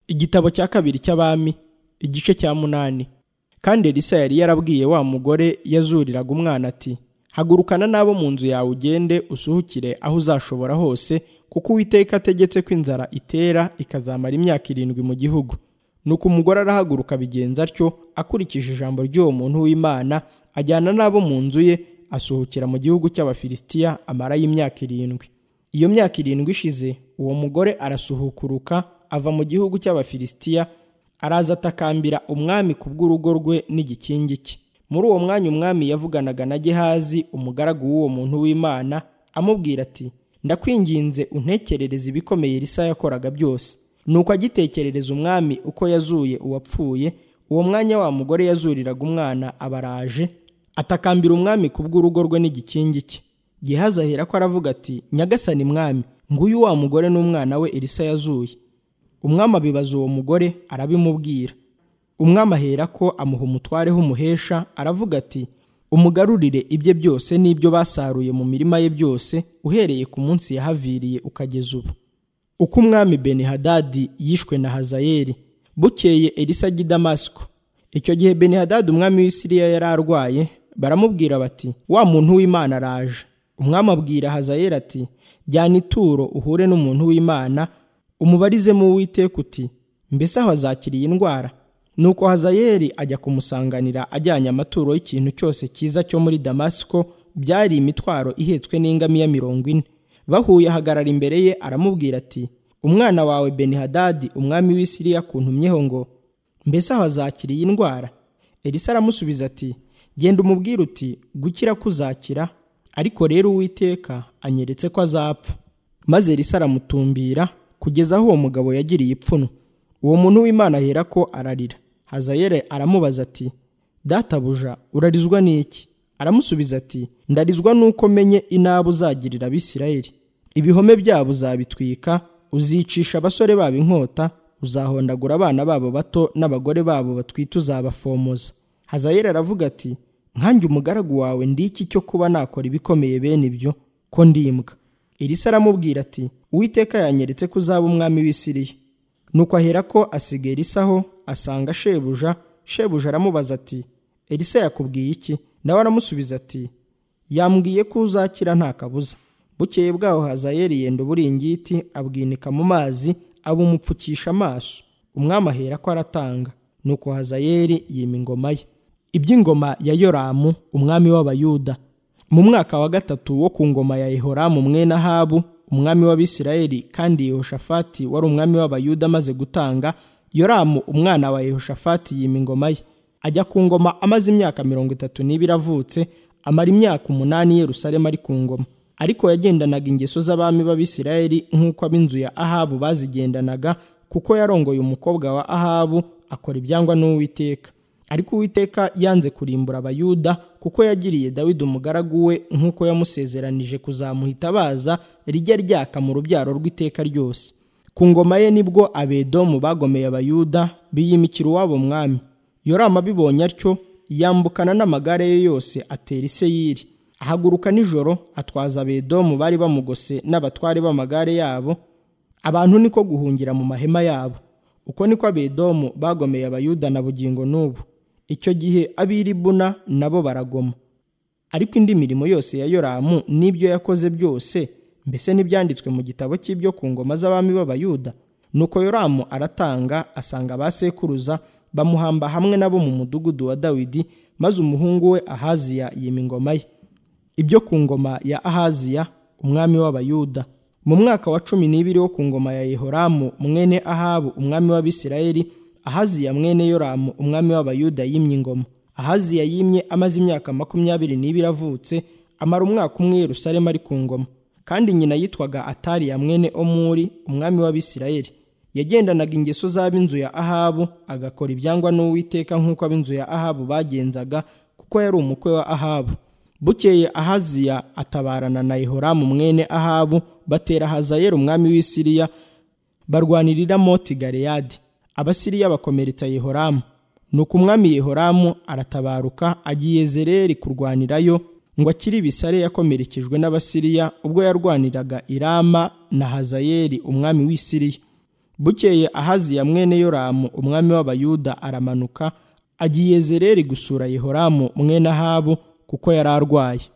igitabo cya kabiri cy'abami igice cya munani kandi elisa yari yarabwiye wa mugore yazuriraga umwana ati hagurukana n'abo mu nzu yawe ugende usuhukire aho uzashobora hose kuko uwiteka ategetse ko inzara itera ikazamara imyaka irindwi mu gihugu nuko umugore arahaguruka abigenza atyo akurikije ijambo ry'uwo muntu w'imana ajyana n'abo mu nzu ye asuhukira mu gihugu cy'abafilisitiya amarayo imyaka irindwi iyo myaka irindwi ishize uwo mugore arasuhukuruka ava mu gihugu cy'abafilisitiya araza atakambira umwami ku bw'urugo rwe n'igikingi cye muri uwo mwanya umwami yavuganaga na gehazi umugaragu w'uwo muntu w'imana amubwira ati ndakwinginze untekerereze ibikomeye risa yakoraga byose nuko agitekerereza umwami uko yazuye uwapfuye uwo mwanya wa mugore yazuriraga umwana abaraje atakambira umwami ku bw'urugo rwe n'igikingi cye gehazi ahera ko aravuga ati nyagasani mwami nguyu wa mugore n'umwana we elisa yazuye umwami abibaza uwo mugore arabimubwira umwami ahera ko amuha umutware w'umuhesha aravuga ati umugarurire ibye byose n'ibyo basaruye mu mirima ye byose uhereye ku munsi yahaviriye ukageza ubu uko umwami benihadadi yishwe na hazayeli bukeye elisa ajya i damasiko icyo gihe benihadadi umwami w'isiriya yari arwaye baramubwira bati wa muntu w'imana araje umwami abwira hazayeli ati jyana ituro uhure n'umuntu w'imana umubarizemo uwiteka uti mbese aho azakiriye indwara nuko hazayeli ajya kumusanganira ajyanye amaturo y'ikintu cyose cyiza cyo muri damasiko byari imitwaro ihetswe n'ingamiya mirongo ine bahuye ahagarara imbere ye aramubwira ati umwana wawe benihadadi umwami w'isiriya kuntumyeho ngo mbese aho azakiriye indwara elisa aramusubiza ati genda umubwire uti gukira kuzakira ariko rero uwiteka anyeretse ko azapfa maze elisa aramutumbira kugeza aho uwo mugabo yagiriye ipfunwe uwo muntu w'imana ahera ko ararira hazayere aramubaza ati databuja urarizwa n'iki aramusubiza ati ndarizwa n'uko menye inabi uzagirira abisirayeli ibihome byabo uzabitwika uzicisha abasore babo inkota uzahondagura abana babo bato n'abagore babo batwite uzabafomoza hazayere aravuga ati nkanjye umugaragu wawe ndi iki cyo kuba nakora ibikomeye bene ibyo ko ndimbwa elisa aramubwira ati uwiteka yanyeretse ko uzaba umwami w'isiriya nuko ahera ko asiga elisa aho asanga shebuja shebuja aramubaza ati elisa yakubwiye iki nawe aramusubiza ati yambwiye ko uzakira nta kabuza bukeye bwaho hazayeli yenda uburingiti abwinika mu mazi abumupfukisha amaso umwami ahera ko aratanga nuko hazayeli yima ingoma ye iby'ingoma ya yoramu umwami w'abayuda mu mwaka wa gatatu wo ku ngoma ya yehoramu mwene ahabu umwami w'abisirayeli kandi yehoshafati wari umwami w'abayuda amaze gutanga yoramu umwana wa yehoshafati yima ingoma ye ajya ku ngoma amaze imyaka mirongo itatu n'ibiri avutse amara imyaka umunani i yerusalemu ari ku ngoma ariko yagendanaga ingeso z'abami b'abisirayeli nk'uko ab'inzu ya ahabu bazigendanaga kuko yarongoye umukobwa wa ahabu akora ibyangwa n'uwiteka ariko uwiteka yanze kurimbura abayuda kuko yagiriye dawidi umugaragu we nk'uko yamusezeranije kuzamuha itabaza rijya ryaka mu rubyaro rw'iteka ryose ku ngoma ye nibwo abedomu bagomeye abayuda biyimikira uwabo mwami yorama abibonye atyo yambukana n'amagare ye yose atera iseyiri ahaguruka nijoro atwaza abedomu bari bamugose n'abatware b'amagare yabo abantu niko guhungira mu mahema yabo uko niko abedomu bagomeye abayuda na bugingo n'ubu icyo gihe ab'iribuna nabo baragoma ariko indi mirimo yose ya yoramu n'ibyo yakoze byose mbese n'ibyanditswe mu gitabo cy'ibyo ku ngoma z'abami b'abayuda nuko yoramu aratanga asanga ba sekuruza bamuhamba hamwe nabo mu mudugudu wa dawidi maze umuhungu we ahaziya yima ingoma ye ibyo ku ngoma ya ahaziya umwami w'abayuda mu mwaka wa cumi n'ibiri wo ku ngoma ya yehoramu mwene ahabu umwami w'abisirayeli ahaziya mwene yoramu umwami w'abayuda yimye ingoma ahaziya yimye amaze imyaka makumyabiri n'ibiri avutse amara umwaka umwe yerusalemu ari ku ngoma kandi nyina yitwaga atariya mwene omuri umwami w'abisirayeli yagendanaga ingeso z'ab'inzu ya ahabu agakora ibyangwa n'uwiteka nk'uko ab'inzu ya ahabu bagenzaga kuko yari umukwe wa ahabu bukeye ahaziya atabarana na yehoramu mwene ahabu batera hazayeli umwami w'isiriya barwanirira moti galeyadi abasiriya bakomeretsa yehoramu nuko umwami yehoramu aratabaruka agiye zereri kurwanirayo ngo akiri ibisare yakomerekejwe n'abasiriya ubwo yarwaniraga irama na hazayeli umwami w'isiriya bukeye ahaziya mwene yoramu umwami w'abayuda aramanuka agiye zereri gusura yehoramu mwene ahabu kuko yari arwaye